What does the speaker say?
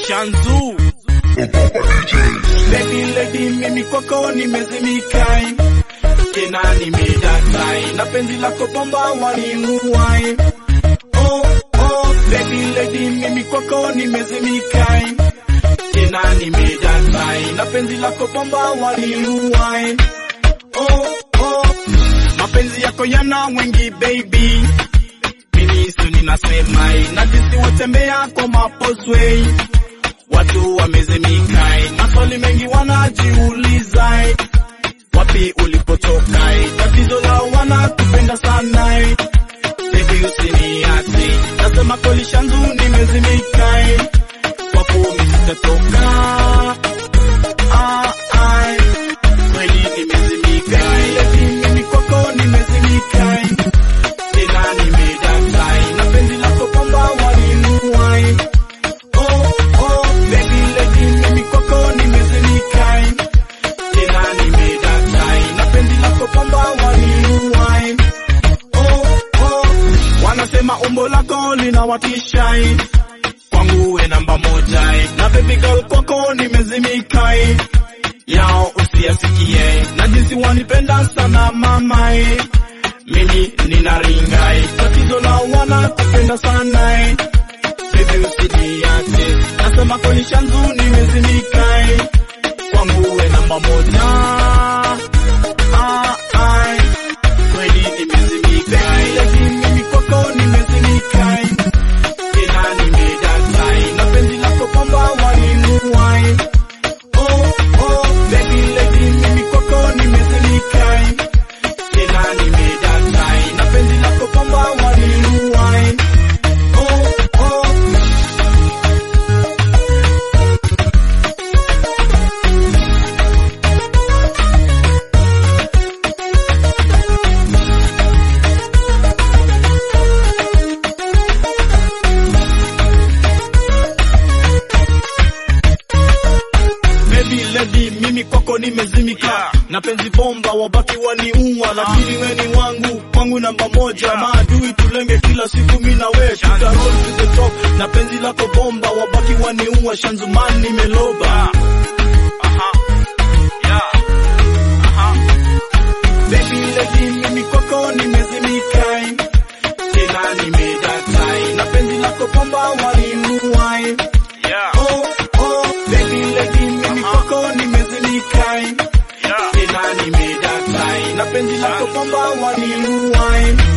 Shanzu Baby lady mimi kwako nimezimikai tena nimedatai na penzi lako bomba waninuai oh, oh, baby lady mimi kwako nimezimikai tena nimedatai na penzi lako bomba waninuai oh, oh, mapenzi yako yana wengi baby mimi su ninasema na jinsi watembea kwa mapozwei Watu wamezimika, maswali mengi wanajiuliza, wapi ulipotoka? Tatizo lao wanakupenda sana, baby usiniache, nasema kweli Shanzu nimezimika, wapo sitatoka, ah, ah, kweli nimezimika, lakini mimi kwako nimezimika, tena nimedatai, na penzi lako kwamba waninuai Oh, oh, baby lady, mimi kwako nimezimika, tena nimedatai, na penzi lako kwamba waniuai. Oh, oh, wanasema umbo lako linawatisha, kwangu we namba moja, na baby girl kwako nimezimika, yao usiyasikie, na jinsi wanipenda sana mama, mimi ninaringa, tatizo lao wanakupenda sana Baby usiniache, nasema kweli Shanzu nimezimika, kwangu we namba moja. Ah, ah, kweli nimezimika, lakini mimi kwako nimezimika, tena nimedatai, na penzi lako kwamba waninuai. Oh, oh, baby lady, mimi kwako nimezimika, tena nimedatai, na penzi lako kwamba waninuai. Oh, oh, Baby lady, mimi kwako nimezimika Yeah. na penzi bomba, wabaki waniua, lakini we ni wangu kwangu namba moja. Maadui tulenge kila siku, mi na we tuta roll to the top, na penzi lako bomba, wabaki waniua. Shanzuman nimeloba Aha Yeah Aha Baby lady, mimi kwako nimezimika, tena nimedatai, na penzi lako bomba waninuai. Yeah Oh, oh, baby lady, mimi kwako nimezimika Yeah tena nimedatai na penzi lako kwamba waniuai